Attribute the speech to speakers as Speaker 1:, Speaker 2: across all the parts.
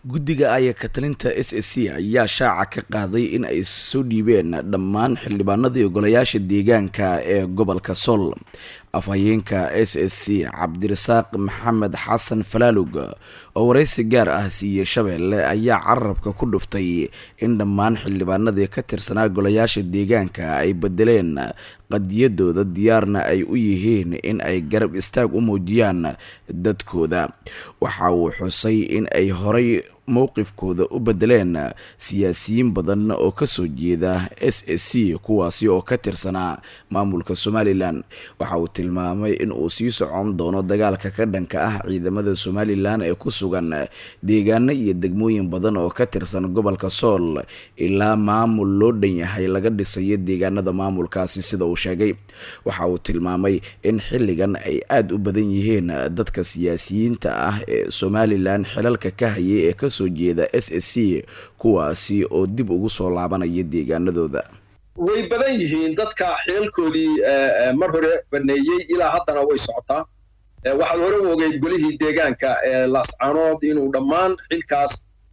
Speaker 1: guddiga aya katalinta s s c ayaa shaaca ka qaaday in ay soo dhiibeen dhammaan xildhibaanadii ogolayaasha deegaanka ee gobolka sool afhayeenka s s c cabdirasaaq maxamed xasan falaalug oo waraysi gaar ah siiyey shabeelle ayaa carabka ku dhuftay in dhammaan xildhibaanadii ka tirsanaa golayaasha deegaanka ay bedeleen qadiyadooda diyaarna ay u yihiin in ay garab istaag u muujiyaan dadkooda waxa uu xusay in ay horay mowqifkooda u bedeleen siyaasiyiin badan oo kasoo jeeda s s c kuwaasi oo ka tirsanaa maamulka somalilan waxa uu tilmaamay in uu sii socon doono dagaalka ka dhanka ah ciidamada somalilan ee ku sugan deegaano iyo degmooyin badan oo ka tirsan gobolka sool ilaa maamul loo dhan yahay laga dhisayo deegaanada maamulkaasi sida uu sheegay waxa uu tilmaamay in xilligan ay aada u badan yihiin dadka siyaasiyiinta ah ee somalilan xilalka ka hayay ee kasoo jeeda s s c kuwaasi oo dib ugu soo laabanaya deegaanadooda
Speaker 2: way badan yihiin dadka xilalkoodii mar hore baneeyey ilaa haddana way socotaa waxaad hore u ogeyd golihii deegaanka ee laascanood inuu dhammaan xilkaas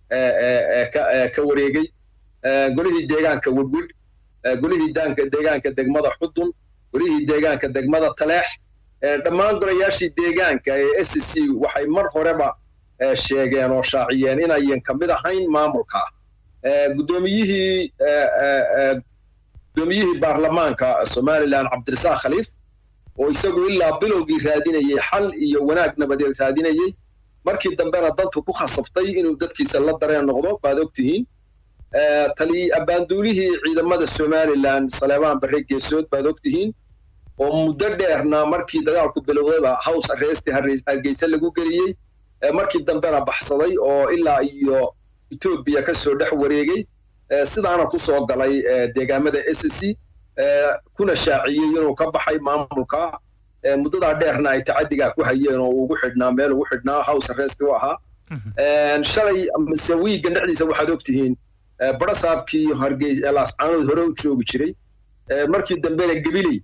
Speaker 2: ka wareegay golihii deegaanka wedwed golihii deegaanka degmada xudun golihii deegaanka degmada taleex dhammaan golayaashii deegaanka ee s c waxay mar horeba sheegeen oo shaaciyeen inayan ka mid ahayn maamulka guddoomiyihii guddoomiyihii baarlamaanka somalilan cabdirasaaq khaliif oo isagu ilaa bilowgii raadinayay xal iyo wanaag nabadeed raadinayey markii dambena dantu ku khasabtay inuu dadkiisa la dareen noqdo baad ogtihiin tali abbaanduulihii ciidamada somalilan saleebaan barre geesood baad ogtihiin oo muddo dheerna markii dagaalku bilowdayba hows arresti hargeysa lagu geliyey markii dambena baxsaday oo ilaa iyo etoobiya ka soo dhex wareegay sidaana ku soo galay deegaamada s c kuna shaaciyey inuu ka baxay maamulka muddadaa dheerna ay tacadigaa ku hayeen oo ugu xidhnaa meel ugu xidhnaa hows arresti u ahaa shalay mise wiigan dhexdiisa waxaad ogtihiin barasaabkii hargeys laascaanood hore u joogi jiray markii dambena gebiley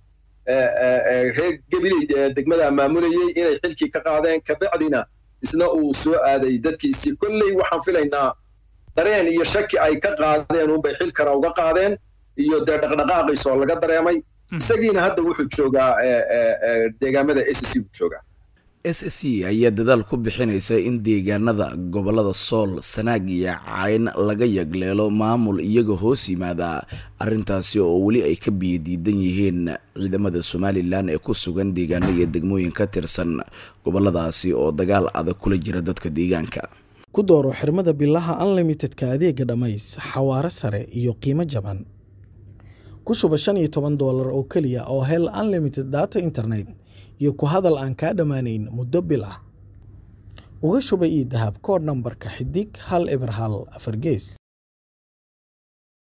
Speaker 2: reer gebiley degmadaa maamulayey inay xilkii ka qaadeen kabacdina isna uu soo aaday dadkiisii kolley waxaan filaynaa dareen iyo shaki ay ka qaadeen unbay xilkana uga qaadeen iyo dee dhaqdhaqaaqiisoo laga dareemay isagiina hadda wuxuu joogaa deegaamada s c buu joogaa
Speaker 1: s c ayaa dadaal ku bixinaysa in deegaanada gobolada sool sanaag iyo cayn laga yagleelo maamul iyaga hoos yimaada arrintaasi oo weli ay ka biyadiidan yihiin ciidamada somalilan ee ku sugan deegaano iyo degmooyin ka tirsan goboladaasi oo dagaal adag kula jira dadka deegaanka
Speaker 3: ku dooro xirmada bilaha unlimitedka adeega dhammays xawaaro sare iyo qiimo jaban ku shuba shan iyo toban doolar oo keliya oo hel unlimited data internet iyo ku hadal aan kaa dhammaanayn muddo bil ah uga shuba io dahab koodh nambarka xidig hal eber hal afar gees